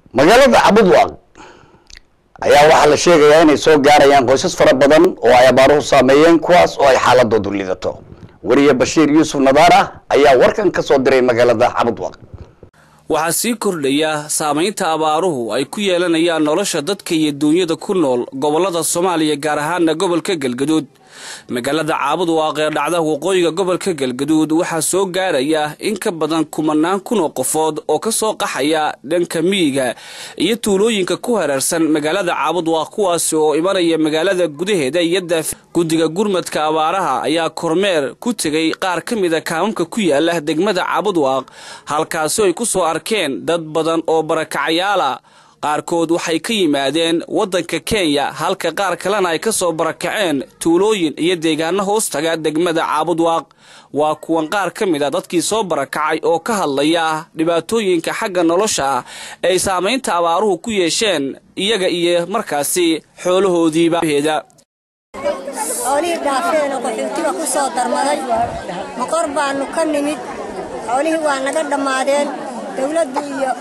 magaalada cabudwaaq ayaa waxaa la sheegayaa inay soo gaarayaan qoysas fara badan oo ay abaaruhu saameeyeen kuwaas oo ay xaaladoodu lidato weriye bashiir yuusuf nadaar ah ayaa warkan ka soo diray magaalada cabudwaaq waxaa sii kordhaya saamaynta abaaruhu ay ku yeelanayaan nolosha dadka iyo duunyada ku nool gobollada soomaaliya gaar ahaana gobolka galgaduud magaalada caabudwaaq ee dhacda waqooyiga gobolka galgaduud waxaa soo gaaraya in ka badan kumanaan kun oo qofood oo ka soo qaxaya dhanka miyiga iyo tuulooyinka ku hareersan magaalada caabudwaaq kuwaasi oo imanaya magaalada gudaheeda iyo daaf guddiga gurmadka abaaraha ayaa kormeer ku tegay qaar ka mida kaamamka ku yaala degmada caabudwaaq halkaasi ay ku soo arkeen dad badan oo barakacayaala qaarkood waxay ka yimaadeen waddanka kenya halka qaar kalena ay ka soo barakaceen tuulooyin iyo deegaano hoostaga degmada caabudwaaq waa kuwan qaar ka mid a dadkii soo barakacay oo ka hadlaya dhibaatooyinka xagga nolosha ah ay saamaynta abaaruhu ku yeesheen iyaga iyo markaasi xoolahoodiibaheeda xoolihii dhaafeen oo qaxootiga ku soo darmaday maqor baannu ka nimid xoolihii waa naga dhammaadeen dawladdu iyo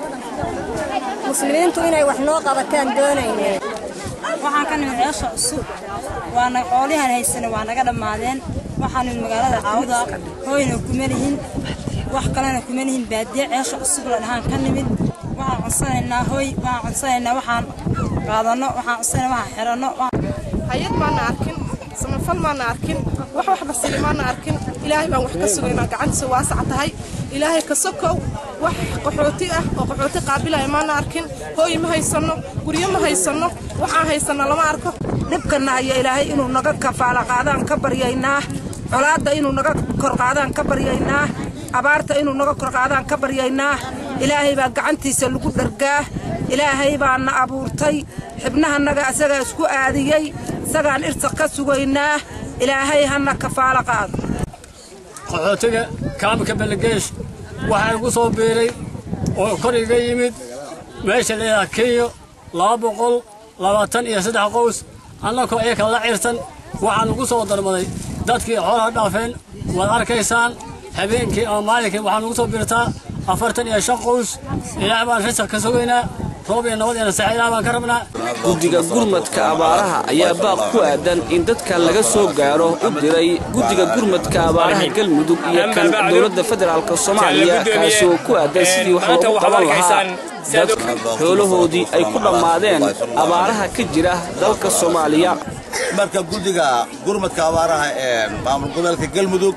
muslimiintu inay wax noo qabataan doonayneen waxaan ka nimid ceesha cusub waana xoolihan haysana waa naga dhammaadeen waxaan nimid magaalada caawda hooyna kuma lihin wax kalena kuma lihin baadiye ceesha cusub la dhahaan ka nimid waxaan codsanaynaa hooy waxaan codsanaynaa waxaan qaadanno waxaan codsanaynaa waxaan xiranno hay-ad maana arkin samafal maana arkin wax waxba siiya maana arkin ilaahay baan wax ka sugaynaa gacantiisa waasac tahay ilaahay ka sokow wax qaxooti ah oo qaxooti qaabilaya maana arkin hooy ma haysanno guryo ma haysanno waxaan haysanno lama arko dhibkanna aya ilaahay inuu naga kafaala qaadaan ka baryaynaa colaadda inuu naga kor qaadaan ka baryaynaa abaarta inuu naga kor qaadaan ka baryaynaa ilaahay baa gacantiisa lagu dhargaa ilaahay baana abuurtay xibnahannaga isagaa isku aadiyey isagaan irsa ka sugaynaa ilaahay hana kafaalo qaado qaxootiga kaamka balageesh waxaa igu soo biiray oo kor iga yimid meesha laydhaha kenya laba boqol labaatan iyo saddex qows annakoo iyaka la cirsan waxaan ugu soo darmaday dadkii xoolaha dhaafeen waad arkaysaan habeenkii ama maalinkii waxaan ugu soo biirtaa afartan iyo shan qows ilaah baan risaq ka sugaynaa roob iyo nabad iyo naseexa ilaah baan ka rabnaa guddiga gurmadka abaaraha ayaa baaq ku aadan in dadka laga soo gaaro u diray guddiga gurmadka abaaraha galmudug iyo kan dowladda federaalk soomaaliya kaasi oo ku aadan sidii wax loogu qaban lahaa dadka xoolahoodii ay ku dhammaadeen abaaraha ka jira dalka soomaaliya marka guddiga gurmadka abaaraha ee maamul goboleedka galmudug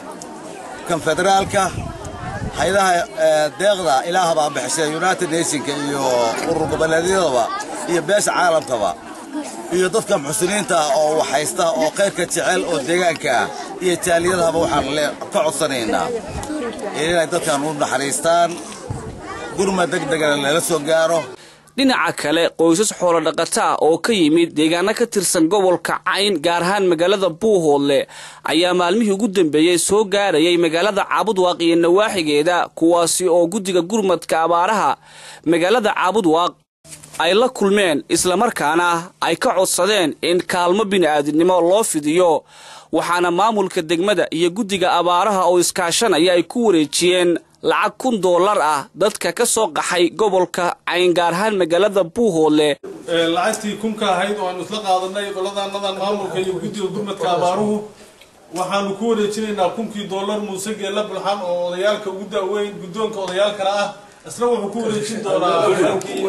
kan federaalka hay-adaha deeqda ilaaha baa bixisay united nationka iyo urur goboleedyadaba iyo beesha caalamkaba iyo dadka muxsiniinta ah oo waxhaysta oo khayrka jecel oo deegaanka ah iyo jaaliyadahaba waxaan ka codsanaynaa inay dadkan u naxariistaan gurmad degdegana lala soo gaaro dhinaca kale qoysas xoolodhaqata ah oo ka yimid deegaano ka tirsan gobolka cayn gaar ahaan magaalada buuhoodle ayaa maalmihii ugu dambeeyey soo gaarayay magaalada caabudwaaq iyo nawaaxigeeda kuwaasi oo guddiga gurmadka abaaraha magaalada caabudwaaq ay la kulmeen islamarkaana ay ka codsadeen in kaalmo bini'aadinimo loo fidiyo waxaana maamulka degmada iyo guddiga abaaraha oo iskaashanaya ay ku wareejiyeen lacag kun doolar ah dadka ka soo qaxay gobolka cayn gaar ahaan magaalada buuhoodle lacagtii kunka ahayd oo aanu isla qaadanay qoladaanadan maamulka iyo guddiga gurmadka abaaruhu waxaanu ku wareejinaynaa kunkii doolar muuse geella bulxan oo odayaalka ugu daaweyn guddoonka odayaalkana ah isna wuxuu ku wareejin doonaa halkii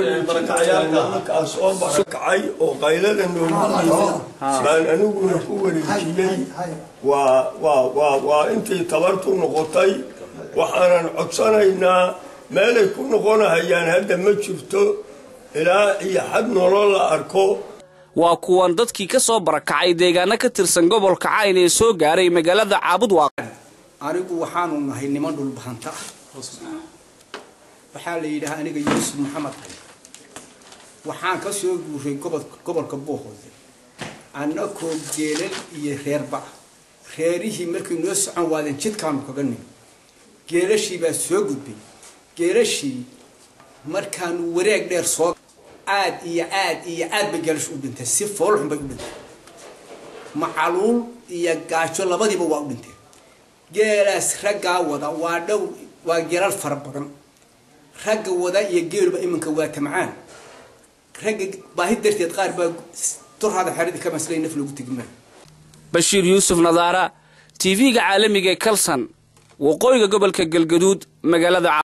barakacayaalka kacay oo qaylada noogu yimid baan aniguna ku wareejiyey waa waa waa waa intii tabartu noqotay waxaanan codsanaynaa meelay ku noqonahayaan hadda ma jirto ilaa iyo xad nolol la arko waa kuwan dadkii ka soo barakacay deegaano ka tirsan gobolka cayn ee soo gaaray magaalada caabudwaaq anigu waxaanu nahay niman dhulbahanta ah waxaa la yidhahaa aniga yuusuf maxamed cali waxaan ka soo guuray gobolka buuhoode annakoo geelal iyo reerba reerihii markay noo socon waadeen jidkaanu kaga nimi geelashii baa soo gudbay geelashii markaanu wareeg dheer soo aad iyo aad iyo aad bay geelash u dhintay si foolxun bay u dhintay macaluul iyo gaajo labadiiba waa u dhinteen geelaas raggaa wada waa dhow waa geelal fara badan ragga wada iyo geeluba iminka waa tamcaan ragga baahi darteed qaar baa durhada xeradii ka maslay naf loogu tegi maayo bashiir yuusuf nadaara tv-ga caalamiga ee kalson waqooyiga gobolka galgaduud magaalada